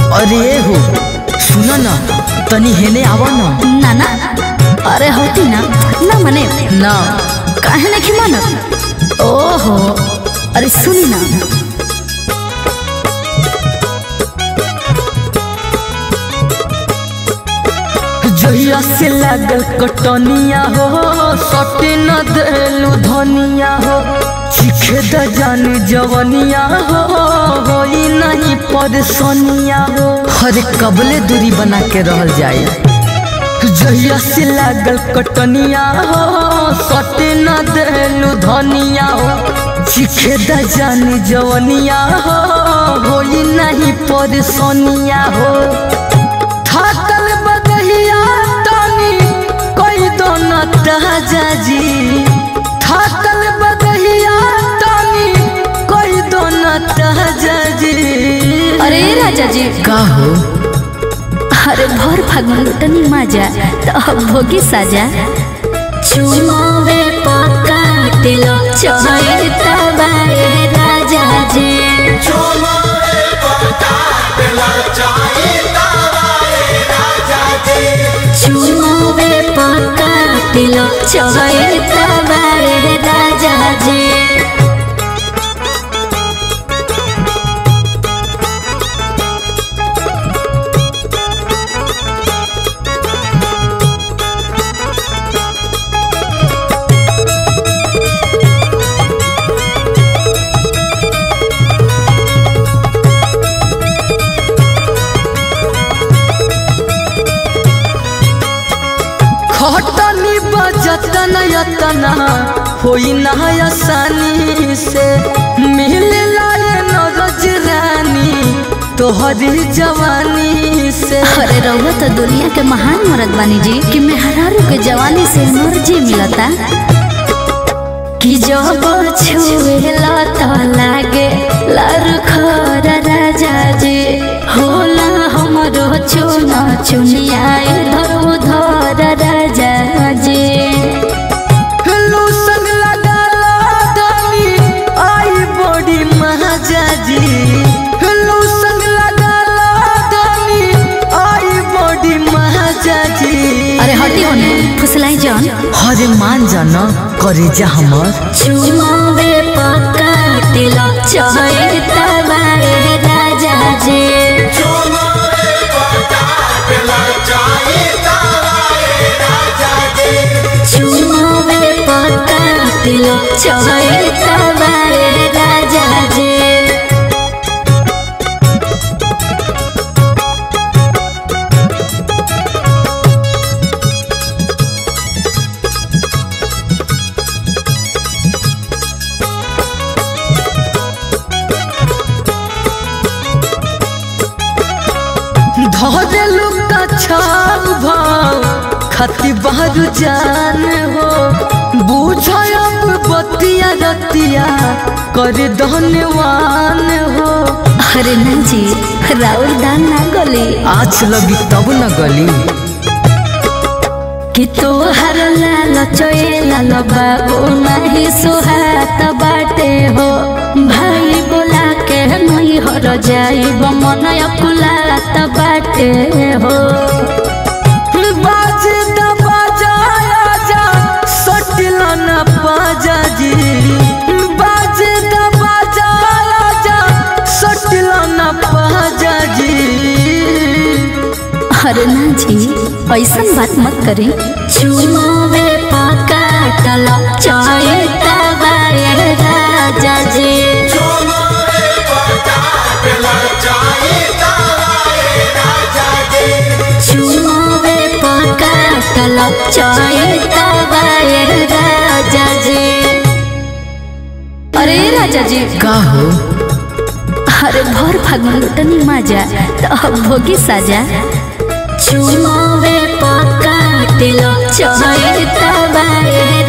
अरे हो सुन न तनी हेने आव न ना ना अरे होती ना ना मने ना काहे नहीं मानत ओहो अरे सुनी ना जहिया से लागल कटनिया हो सटे न देलू धनिया हो चिखे द जान जवनिया हो होई नहीं परेशानिया हो हरे कबले दूरी बना के रहल जाए जहिया से लागल कटनिया हो सटे न देलू धनिया हो चिखे द जान जवनिया हो होई नहीं परेशानिया हो थाकल बदहिया तनी कोई दोनों ताजा जी थाकल बदहिया तनी कोई दोनों ताजा जी अरे राजा जी का हो अरे भर फागुन लुटनी माजा तो अब भोगी साजा चुमावे पक्का तिलो चोई तबारे राजा जी चुमावे पक्का तिलो चोई तबारे राजा जी खटनी बजतन यतना होई ना आसानी से मिले लाए नरज रानी तोहरी जवानी से अरे रउआ तो दुनिया के महान मर्द बानी जी कि मेहरारू के जवानी से एनर्जी मिलता कि जब छुएला तो लागे लार खर राजा जी होला हमरो चुना चुनिया इधर उधर राजा जी लूसन लगाला धनी आई बड़ी महाजा जी लूसन लगाला धनी आई बड़ी महाजा जी अरे हटी होने फुसलाई जान हरे मान जाना करे जा हमर चुमावे पक्का तिलक चढ़े तबारे राजा जी चुमावे पक्का तिलक चढ़े तबारे राजा जी धरेलू का छाल भाव खती बारू जान हो बुझब बतिया रतिया कर धन्यवान हो अरे ना जी राउर दान ना गली आज लगी तब न गली कि तोहर लाल चोए लाल बाबू नहीं सुहात बाटे हो भाई बोला के नहीं हर जाइब मन अकुलात बाटे हो बाजे द बजाया जा सटला न पाजा जी बाजे द बजाया जा सटला न पाजा जी अरे ना जी ऐसन बात मत करी चुमावे पका तलक चोए तबारे राजा जी चुमावे पका तलक चोए तबारे राजा जी अरे राजा जी का हो अरे भर फागुन लुटनी माजा तो अब भोगी साजा चुमावे पक्का तिलक चढ़े तबारे